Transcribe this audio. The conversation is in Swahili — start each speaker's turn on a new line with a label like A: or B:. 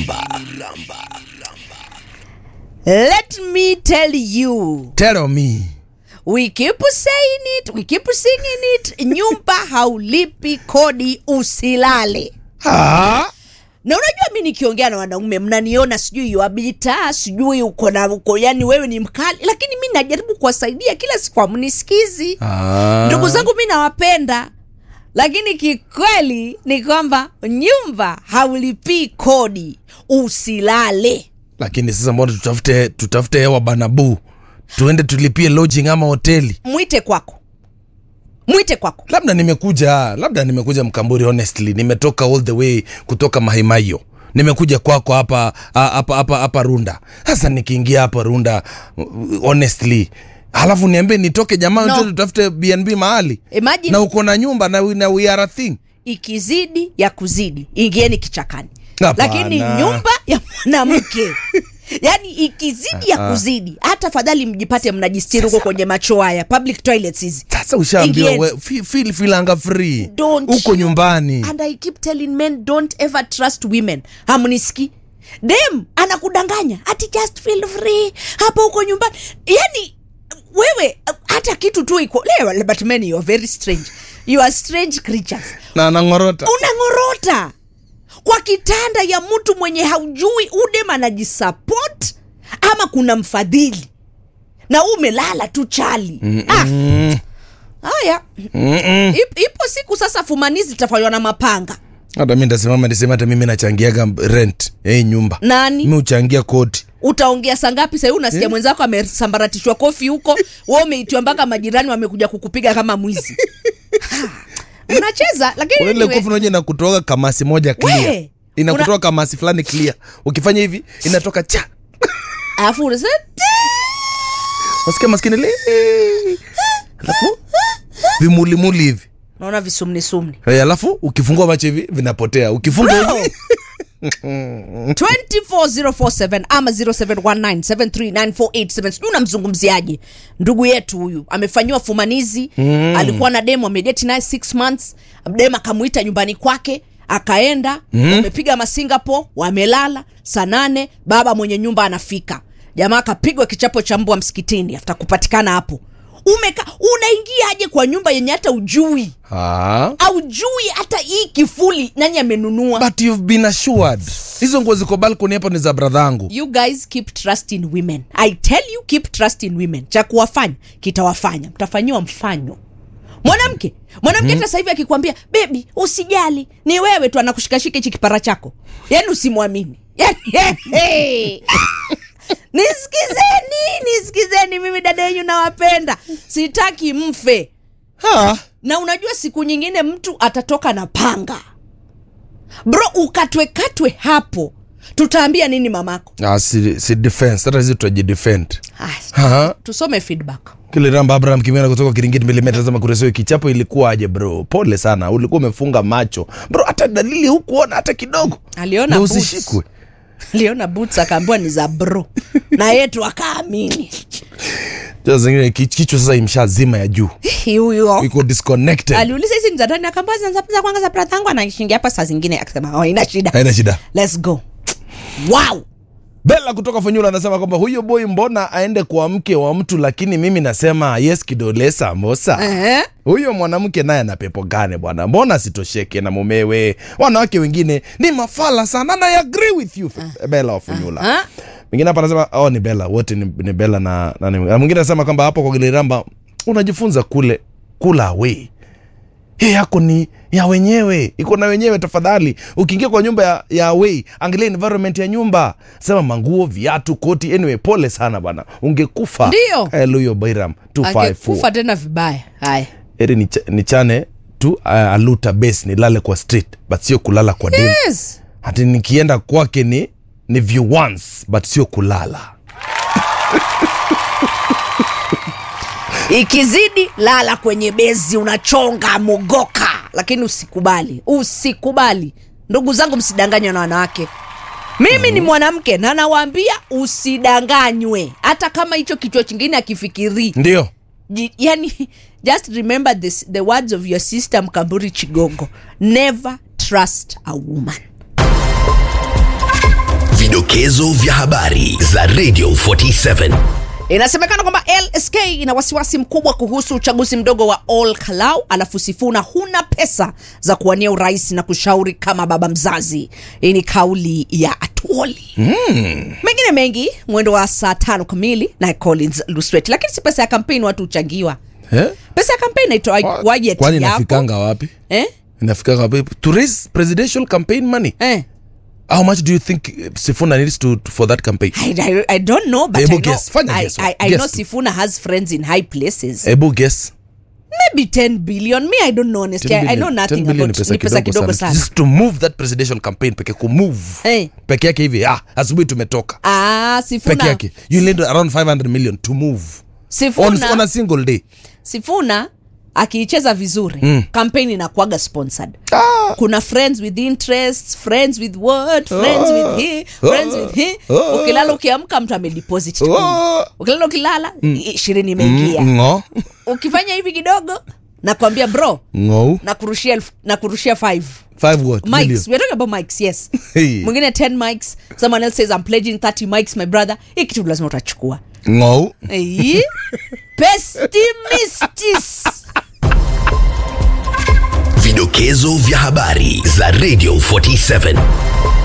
A: Let me tell you,
B: Tell me.
A: we keep saying it, we keep singing it. Nyumba haulipi kodi, usilale.
B: Ah,
A: Na unajua mi nikiongea na wanaume mnaniona sijui yuabita sijui uko na uko, yani wewe ni mkali, lakini mi najaribu kuwasaidia kila siku, amnisikizi.
B: ah.
A: Ndugu zangu mi nawapenda, lakini kikweli ni kwamba nyumba haulipii kodi, usilale.
B: Lakini sasa mbona tutafute tutafute hewa banabu, tuende tulipie lodging ama hoteli?
A: Mwite kwako, mwite kwako.
B: Labda nimekuja labda nimekuja Mkamburi, honestly nimetoka all the way kutoka Mahaimayo nimekuja kwako hapa hapa hapa hapa Runda. Sasa nikiingia hapa Runda, honestly halafu niambie nitoke jamaa
A: No.
B: no. tutafute BNB mahali
A: Imagine
B: na uko na nyumba na, na we are a thing
A: ikizidi ya kuzidi ingieni kichakani
B: Hapana.
A: lakini nyumba ya mwanamke yaani ikizidi ya kuzidi hata fadhali mjipate mnajistiri huko kwenye macho haya public toilets hizi
B: Sasa ushaambiwa
A: Ingieni.
B: we- feel, feel, feel anga free
A: Don't
B: uko
A: you-
B: nyumbani
A: and i keep telling men don't ever trust women hamniski dem anakudanganya ati just feel free hapo huko nyumbani yani wewe hata kitu tu iko leo but men you are very strange you are strange creatures
B: na anang'orota
A: unang'orota kwa kitanda ya mtu mwenye haujui udem anajisupport ama kuna mfadhili na umelala tu chali ah. haya Ip, ipo siku sasa fumanizi zitafanywa na mapanga
B: hata mi ndasimama nisema hata mimi nachangiaga rent ya hii nyumba
A: nani
B: mi uchangia kodi
A: utaongea saa ngapi sahii unasikia mwenzako amesambaratishwa kofi huko we umeitiwa mpaka majirani wamekuja kukupiga kama mwizi Ha, unacheza lakini
B: Kuna ile
A: anyway,
B: kofi unaja inakutoka kamasi moja clear
A: We,
B: inakutoka
A: una-
B: kamasi fulani clear ukifanya hivi inatoka cha
A: alafu unasema
B: wasikia maskini le alafu vimulimuli hivi
A: naona visumnisumni
B: Eh, alafu ukifungua macho hivi vinapotea ukifunga
A: Bro.
B: hivi
A: 24047 ama 0719739487 sijui unamzungumziaje ndugu yetu huyu amefanyiwa fumanizi mm. alikuwa na demu amedeti naye 6 months demu akamuita nyumbani kwake akaenda mm. wamepiga masingapore wamelala saa nane baba mwenye nyumba anafika jamaa akapigwa kichapo cha mbwa msikitini afta kupatikana hapo umeka unaingiaje kwa nyumba yenye hata ujui
B: ah.
A: aujui hata hii kifuli nani amenunua
B: but you've been assured hizo nguo ziko balkoni hapo ni za bradhangu
A: you guys keep trusting women i tell you keep trusting women cha kuwafanya kitawafanya mtafanyiwa mfanyo mwanamke mwanamke hata sasa hivi akikwambia bebi usijali ni wewe tu anakushikashika hichi kipara chako yaani usimwamini Yaani, hey. nisikizeni nisikizeni mimi dada yenyu nawapenda sitaki mfe
B: ha.
A: na unajua siku nyingine mtu atatoka na panga bro ukatwekatwe hapo tutaambia nini mamako
B: Ah, si, si defense hata hizi tutajidefend
A: Haya,
B: Ha.
A: tusome feedback
B: kile ramba abraham kimena kutoka kiringiti milimeta zama kuresio kichapo ilikuwaje bro pole sana ulikuwa umefunga macho bro hata dalili hukuona hata kidogo
A: aliona
B: Ndio
A: boots.
B: usishikwe
A: aliona boots akaambiwa ni za bro na yetu akaamini
B: Sasa zingine ki- kichwa sasa imshazima ya juu
A: Hi, huyo
B: iko disconnected
A: aliuliza hizi ni za ndani akaambia za za kwanza za brother yangu anaishingia hapa saa zingine akasema oh, ina shida
B: haina shida
A: let's go wow
B: bela kutoka funyula anasema kwamba huyo boy mbona aende kwa mke wa mtu lakini mimi nasema yes kidole samosa
A: eh
B: huyo mwanamke naye ana pepo gani bwana mbona asitosheke na mumewe wanawake wengine ni mafala sana na I agree with you bela wa funyula
A: ah
B: mwingine hapa anasema oh, ni bela wote ni, ni bela na, na, na mwingine anasema kwamba hapo kwa giliramba unajifunza kule kula away hii yako ni ya wenyewe iko na wenyewe tafadhali ukiingia kwa nyumba ya, ya away angalia environment ya nyumba sema manguo viatu koti anyway pole sana bana ungekufa
A: Ndio.
B: kaeluyo bairam 254
A: angekufa tena vibaya haya
B: eri nicha- nichane tu uh, aluta base nilale kwa street but sio kulala kwa dem
A: yes
B: hati nikienda kwake ni ni view once but sio kulala
A: ikizidi lala kwenye bezi unachonga mogoka lakini usikubali usikubali ndugu zangu msidanganywe na wanawake mimi ni mwanamke na nawaambia usidanganywe hata kama hicho kichwa chingine akifikirii
B: ndio
A: Ji- yani just remember this, the words of your sister mkamburi chigogo never trust a woman
C: Vidokezo vya habari za Radio 47.
A: Inasemekana kwamba LSK ina wasiwasi mkubwa kuhusu uchaguzi mdogo wa Ol Kalou, alafu Sifuna huna pesa za kuwania urais na kushauri kama baba mzazi. Hii ni kauli ya Atuoli. Mengine mengi mwendo wa saa tano kamili na Collins Luswet, lakini si pesa ya kampeni watu huchangiwa.
B: Eh?
A: Pesa ya kampeni naitwa budget
B: Kwani
A: yapo.
B: inafikanga wapi?
A: Eh?
B: Inafikanga wapi? To raise presidential campaign money.
A: Eh.
B: How much do you think uh, Sifuna needs to, to for that campaign?
A: I, I, I don't know but
B: Hebu
A: I know,
B: guess. Fanya
A: I,
B: guess.
A: I, I
B: Guess
A: know
B: tu.
A: Sifuna has friends in high places.
B: Ebu guess.
A: Maybe 10 billion. Me I don't know honestly.
B: 10
A: I, I know
B: billion.
A: nothing
B: 10 billion
A: about ni pesa kidogo sana.
B: Just to move that presidential campaign peke kumove.
A: Eh.
B: Peke yake hivi. Ah, asubuhi tumetoka.
A: Ah,
B: Peke
A: Sifuna.
B: yake. You need around 500 million to move. On,
A: Sifuna,
B: on a single day.
A: Sifuna akiicheza vizuri
B: Mm.
A: campaign inakuwaga sponsored.
B: Ah.
A: Kuna friends with interests, friends with what, friends with he, friends with he.
B: Ah.
A: Ukilala ukiamka mtu amedeposit kumi.
B: Oh.
A: Ukilala ukilala ishirini imeingia.
B: Ngo.
A: Ukifanya hivi kidogo nakwambia bro
B: Ngo.
A: nakurushia elfu- nakurushia 5
B: Five what?
A: mics
B: Million.
A: we're talking about mics yes
B: Hey.
A: mwingine 10 mics someone else says i'm pledging 30 mics my brother hii kitu lazima utachukua
B: Ngo.
A: Ei, pestimistis
C: Vidokezo vya habari za Radio 47.